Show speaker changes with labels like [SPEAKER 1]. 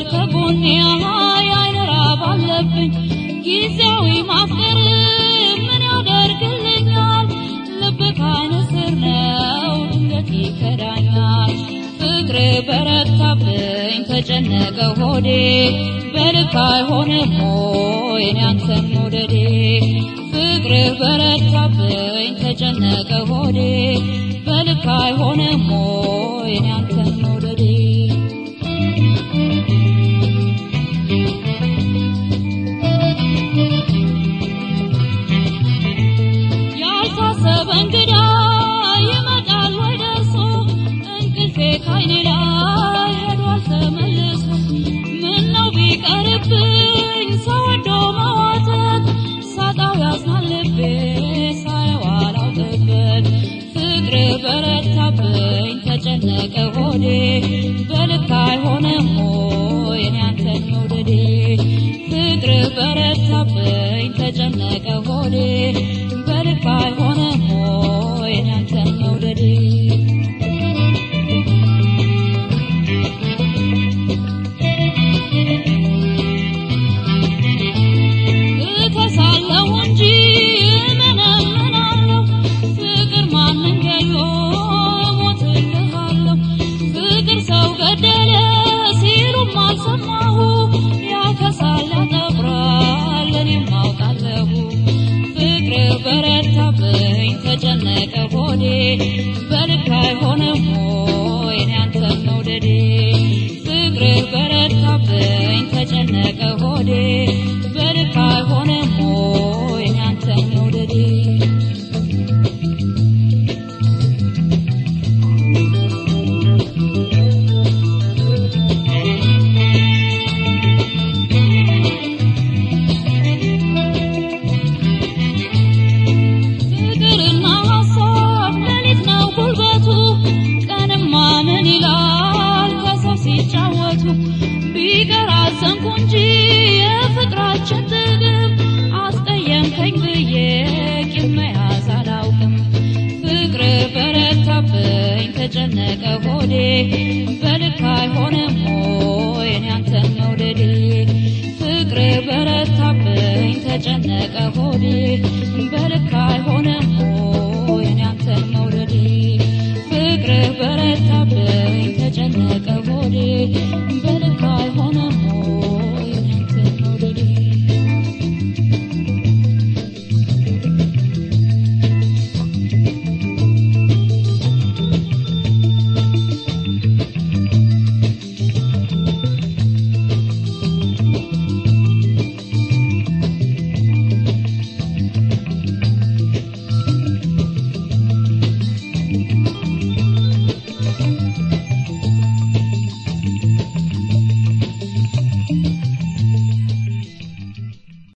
[SPEAKER 1] ከጎኔ አይን ራብ አለብኝ ጊዜያዊ ማፍቀር ምን ያደርግልኛል ልብ ካይን ስር ነው ድንገት ይከዳኛል ፍቅር በረታብኝ ተጨነቀ ሆዴ በልክ አይሆንም ሆይ እኔ አንተን መውደዴ ፍቅር በረታብኝ ተጨነቀ ሆዴ በልክ አይሆንም ሆይ እኔ አንተን መውደዴ ያልታሰበ እንግዳ ይመጣል ወይ ደርሶ እንቅልፌ ካይኔ ላይ ሄዷል ተመልሶ ምነው ቢቀርብኝ ሰው ወዶ መዋተት ሳጣው ያዝናል ልቤ ሳየው አላውቅበት ፍቅር በረታብኝ ተጨነቀ ሆዴ በልክ አይሆንም ሆይ እኔ አንተን መውደዴ ፍቅር በረታብኝ ተጨነቀ ሆዴ በልክ አይሆንም ሆይ እኔ አንተን መውደዴ እከሳለሁ እንጂ እመነምናለሁ ፍቅር ማንን ገሎ እሞትልሃለሁ ፍቅር ሰው ገደለ ሲሉም አልሰማሁ ያከሳል ያጠብራል እኔም አውቃለሁ ፍቅር በረታብኝ ተጨነቀ ሆዴ በልክ አይሆንም ሆይ እኔ አንተን መውደዴ ፍቅር በረታብኝ ተጨነቀ ሆዴ በልክ አይሆንም ሆይ እኔ አንተን መውደዴ ፍቅርና ሀሳብ ሌሊት ነው ጉልበቱ ቀንማ ምን ይላል ከሰው ሲጫወቱ ቢቀር አዘንኩ እንጂ የፍቅራችን ጥግብ አስቀየምከኝ ብዬ ቂም መያዝ አላውቅም ፍቅር በረታብኝ ተጨነቀ ሆዴ በልክ አይሆንም ሆይ እኔ አንተን መውደዴ ፍቅር በረታብኝ ተጨነቀ ሆዴ በልክ አይሆንም